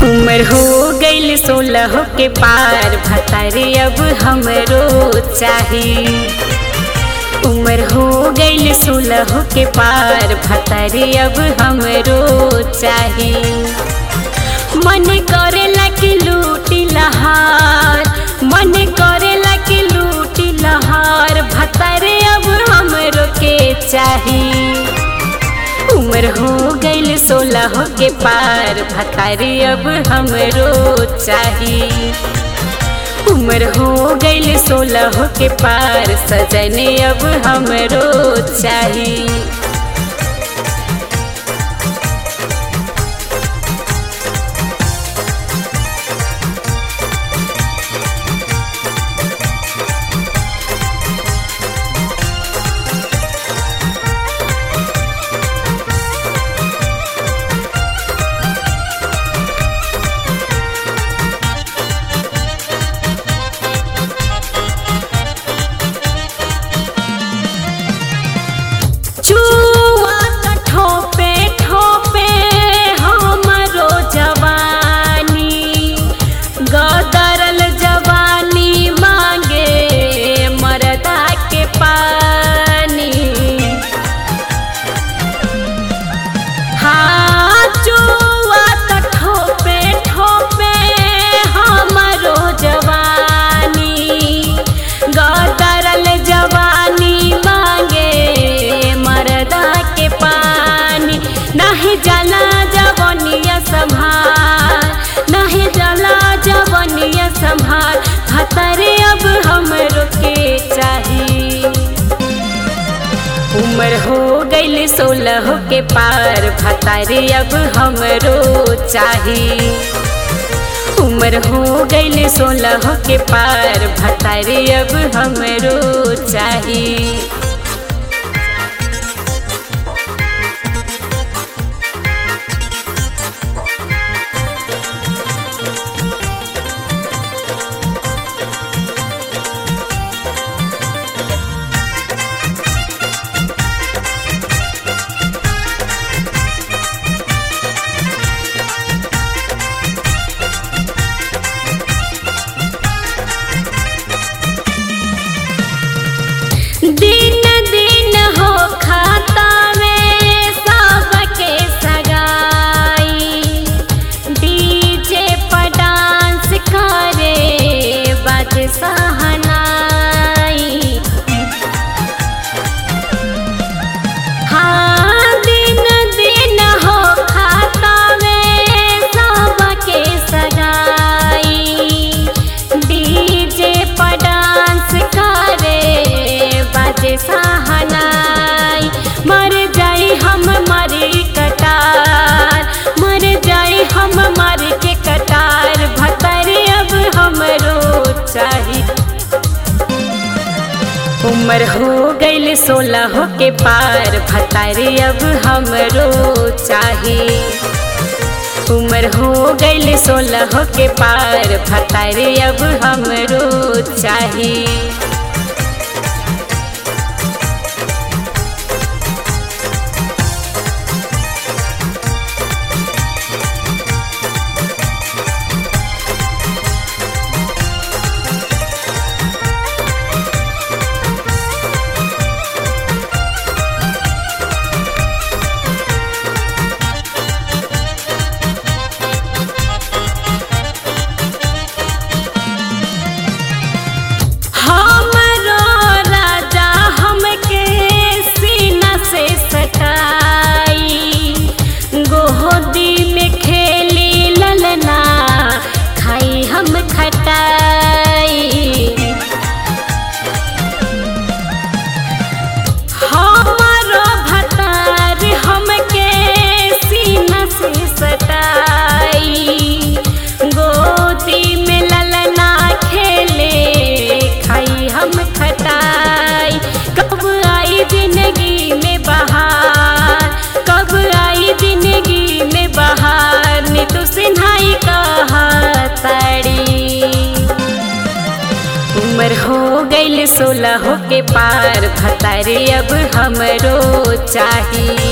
उम्र हो गईल सोलह के पार भतारे अब हमरो चाही उम्र हो गईल सोलह के पार भतारे अब हमरो चाही मन करेला कि लूटी लहार मन करेला कि लूटी लहार भतारे अब हमरो के चाही उम्र हो गईल सोलह के पार भतारी अब हमरो चाही उम्र हो गईल सोलह के पार सजने अब हमरो चाही चुआ त ठोपे ठोपे हमरो जवानी गदरल जवानी मांगे मरदा के पानी हाँ चुआ त ठोपे ठोपे हमरो जवानी गदरल जवानी मांगे मरदा के पानी नहीं जला जवनिया संभार नहीं जला जवनिया संभार खतरे अब हमरो के चाही उम्र हो गईल सोलह के पार भतारे अब हमरो चाही उम्र हो गईल सोलह के पार भतारे अब हमरो चाही दिन दिन हो खाता में सबके सगाई डीजे पर डांस करे बज सहनाई हाँ दिन दिन हो खाता में सबके सगाई डीजे पर डांस करे बाजे सहनाई मर जाई हम मरी कटार मर जाई हम मर के कटार भतरे अब हमरो चाही उम्र हो गईल सोलह के पार भतारे अब हमरो चाही उम्र हो गईल सोलह के पार भतारे अब हमरो चाही हमरो राजा हमके सीना से सटाई गोदी में खेली ललना खाई हम खटाई हमारो भतार हमके सीना से सटाई गोदी में ललना खेले खाई हम खटाई कब आई जिंदगी में बहार कब आई जिंदगी में बहार नी तो सिन्हाई कहा ताड़ी उम्र हो गईल सोलह के पार भतारे अब हमरो चाही